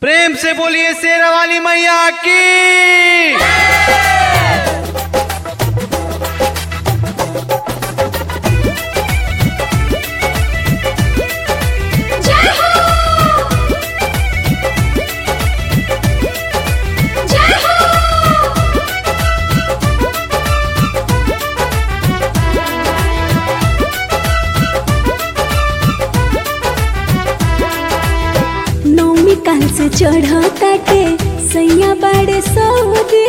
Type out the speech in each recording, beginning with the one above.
प्रेम से बोलिए शेरा वाली मैया की जय हो जय हो नौमी काल से चढ़ा काटे सैया बाड़े सऊदी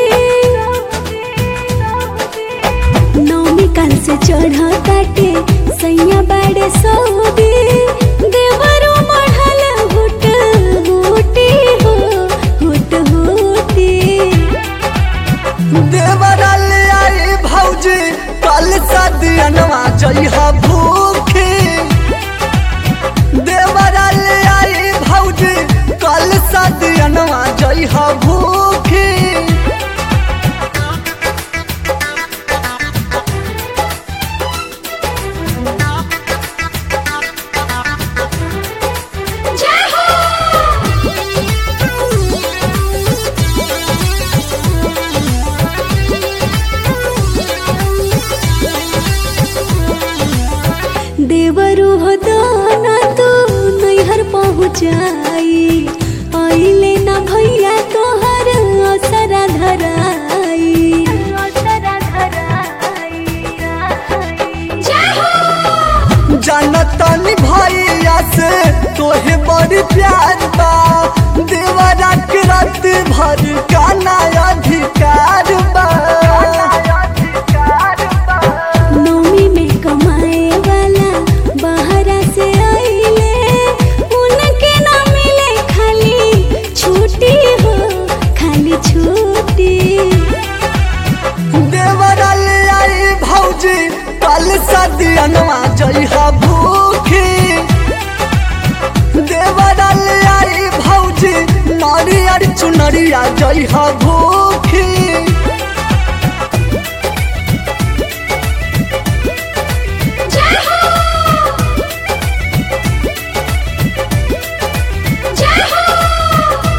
नौमी काल से चढ़ा काटे सैया बाड़े सऊदी देवरो मढ़ल हुट हुटी हो हुट हुटी देवरल आई भौजी कल सदियनवा जइहा भूखी देवरल आई भौजी कल सदियनवा जइहा भूखी जय हो देवरू हो दाना तू नैहर पहुँचाई आइले ना भैया तोहर असरा धराई जय हो जानतनी भैया से तोहे बड़ी प्यार बा देवरा के रात भर का नया अधिकार बा नौमी में कमाए वाला बाहरा से आइले उनके ना मिले खाली छुट्टी हो खाली छुट्टी देवरल आई भौजी कल सदियनवा जइहा भूखी देवरल आई भौजी नारियर चुनरिया जइहा भूखी जय हो जय हो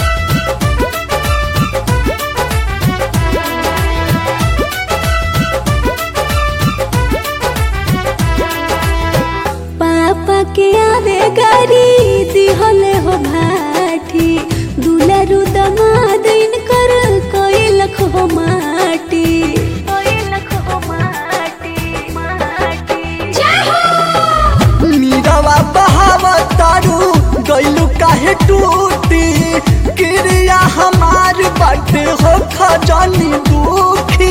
पापा के आवे गाड़ी दिहले हो भाठी दुलरु दमाद इनकर कोई लख हो माटी जय हो मीरावा बहावा तारू गइलू काहे टूटी क्रिया हमार बट हो खजानी दुखी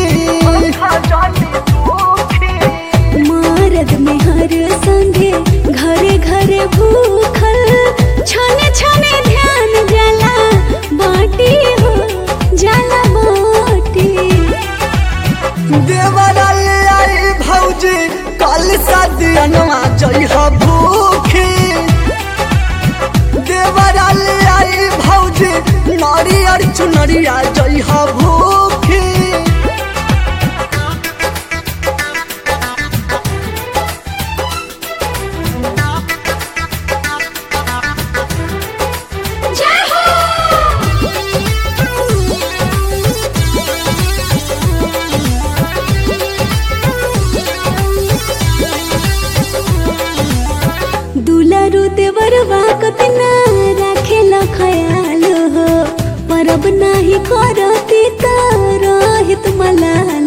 मरद में हर संगे घरे घरे भूखल छने छने ध्यान जाला बाटी हो जाला बाटी देवरल आई भौजी कल सदियनवा जइहा भूखी देवरल आई भौजी नारियर चुनरिया जइहा भूखी जय हो दुलारू देवरवा कतना राखेल खयाल हो परब नाही करती त रहित मलाल